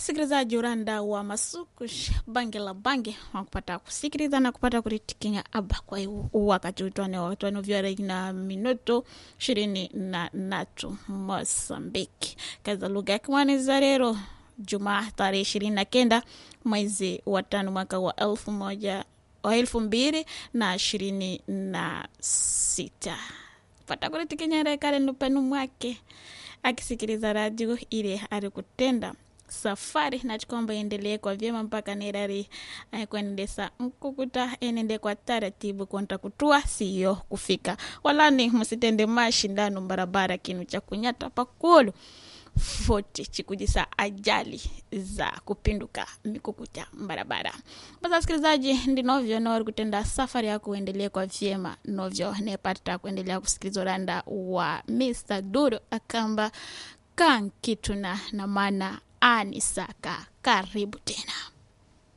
sikilizaji uranda wa masukush bange la bange wakupata kusikiliza na kupata kuritikinya aba kwa hiyo wakati utwane watwane vyara na minuto ishirini na natu mosambiki kaza lugha ya kimwaniza rero jumaa tarehe ishirini na kenda mwezi wa tano mwaka wa elfu moja wa elfu mbili na ishirini na sita pata kuritikinya kale nupenu mwake akisikiliza radio ile alikutenda safari nachikomba iendelee kwa vyema mpaka nerari kuendesa nkukuta enende kwa taratibu konta kutua siyo kufika walani msitende mashindano barabara kinu cha kunyata pakulu foti chikujisa ajali za kupinduka mikukuta barabara basa wasikilizaji ndinovyo nori kutenda safari yako uendelee kwa vyema novyo nepata kuendelea kusikiliza uranda wa mr duro akamba kankituna na mana anisaka karibu tena